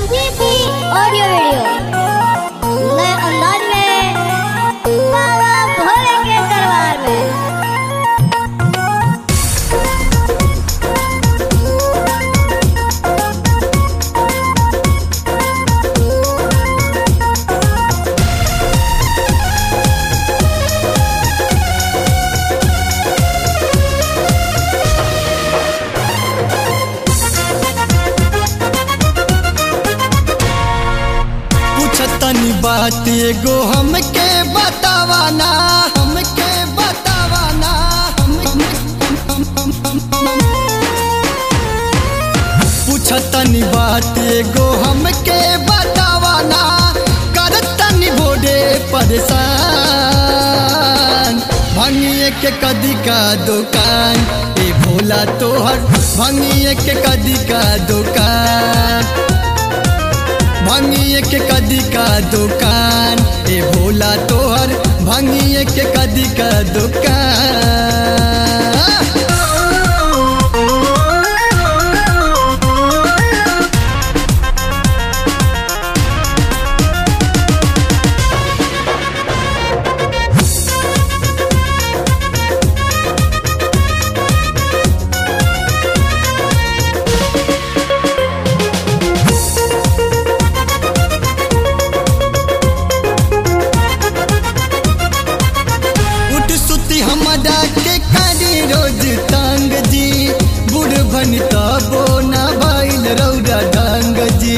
संजीवनी audio video नए अंदाज में बाबा भोले के दरबार में पूछतनी बात एगो हमके बतावाना हमके बतावाना हम, हम, हम, हम, हम, हम। पूछतनी बात एगो हमके बतावाना करतनी भोरे परेशान भंगिए के कदी का दुकान ए भोला तोहर भंगिए के कदी का दुकान भंगिए के कदी का दुकान ए भोला तोहर भंगिए के कदी का दुकान उठ सुती हमरा के कारी रोज तांग जी बुढ़ भनी तबो ना भइल रौरा ढंग जी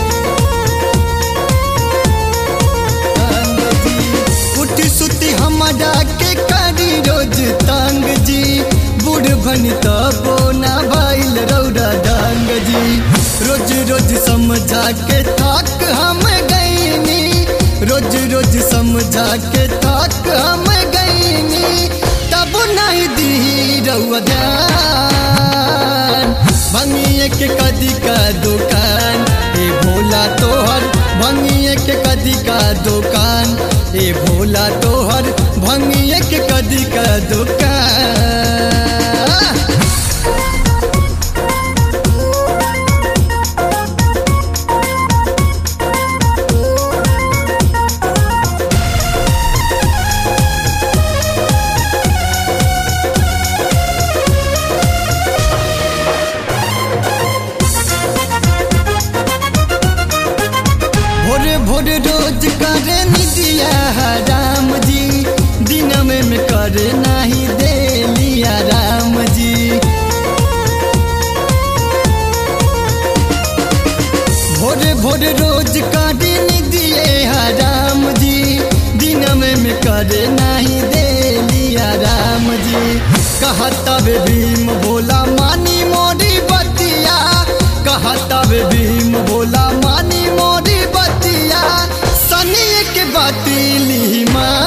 ढंग जी। उठ सुती हमरा के कारी रोज तांग जी बुढ़ भनी तबो ना भइल रौरा ढंग जी रोज रोज समझा के थक हम गईनी रोज रोज समझा के थक हम गईनी तब नहीं दी रउआ ध्यान भंगिए के कदी का दुकान ए भोला तोहर भंगिए के कदी का दुकान ए भोला तोहर भंगिए के कदी का दुकान भोरे भोरे रोज करे निदिया राम जी दिन में में करे नहीं दे लिया राम जी भोरे भोरे रोज करे निदिए राम जी दिन में में करे नहीं दे लिया राम जी कहता वे भीम भोला मानी मोरी बतिया कहता वे भीम भोला मानी मोरी बतिया सनी के बातिली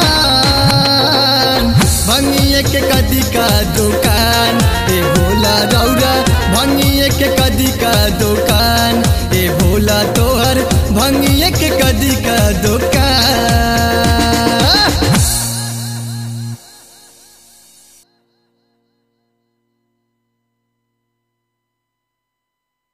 मान भंगिए के कदी का दुकान ए भोला रौरा भंगिए के कदी का दुकान ए भोला तोहर भंगिए के कदी का दुकान